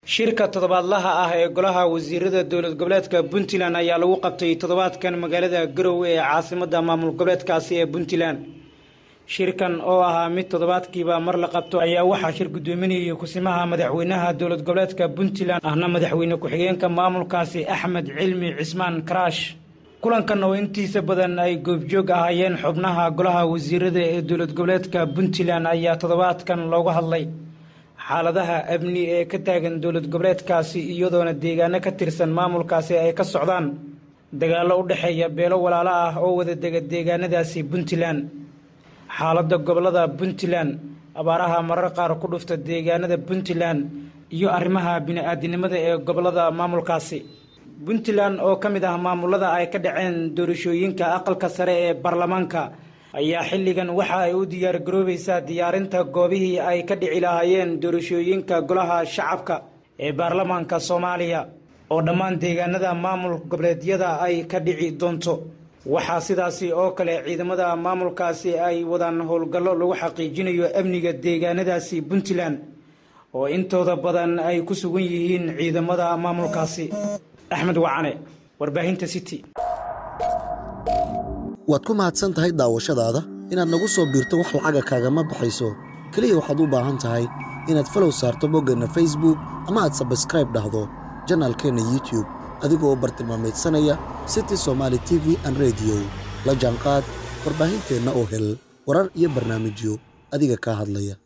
shirka toddobaadlaha ah ee golaha wasiirada dowlad goboleedka puntland ayaa lagu qabtay toddobaadkan magaalada garowe ee caasimadda maamul goboleedkaasi ee puntland shirkan oo ahaa mid toddobaadkiiba mar la qabto ayaa waxaa shir guddoominayay kusimaha madaxweynaha dowlad goboleedka puntland ahna madaxweyne ku-xigeenka maamulkaasi axmed cilmi cismaan karaash kulankan oo intiisa badan ay goobjoog ahaayeen xubnaha golaha wasiirada ee dowlad goboleedka puntland ayaa toddobaadkan looga hadlay xaaladaha amni ee ka taagan dowlad goboleedkaasi iyadoona deegaano ka tirsan maamulkaasi ay ka socdaan dagaallo u dhexeeya beelo walaalo ah oo wada dega deegaanadaasi puntland xaaladda gobolada puntland abaaraha marar qaar ku dhufta deegaanada puntland iyo arrimaha bini-aadinimada ee gobolada maamulkaasi puntland oo ka mid ah maamulada ay ka dhaceen doorashooyinka aqalka sare ee baarlamaanka ayaa xilligan waxa ay u diyaar garoobaysaa diyaarinta goobihii ay ka dhici lahaayeen doorashooyinka golaha shacabka ee baarlamaanka soomaaliya oo dhammaan deegaanada maamul goboleedyada ay ka dhici doonto waxaa sidaasi oo kale ciidamada maamulkaasi ay wadaan howlgallo lagu xaqiijinayo amniga deegaanadaasi puntland oo intooda badan ay ku sugan yihiin ciidamada maamulkaasi axmed wacane warbaahinta city waad ku mahadsan tahay daawashadaada inaad nagu soo biirto wax lacaga kaagama baxayso keliya waxaad u baahan tahay inaad falow saarto boggeenna facebook ama aad sabskraib dhahdo janaalkeenna youtube adigoo bartilmaamaydsanaya city somaali t v an rediyo la jaanqaad warbaahinteenna oo hel warar iyo barnaamijyo adiga kaa hadlaya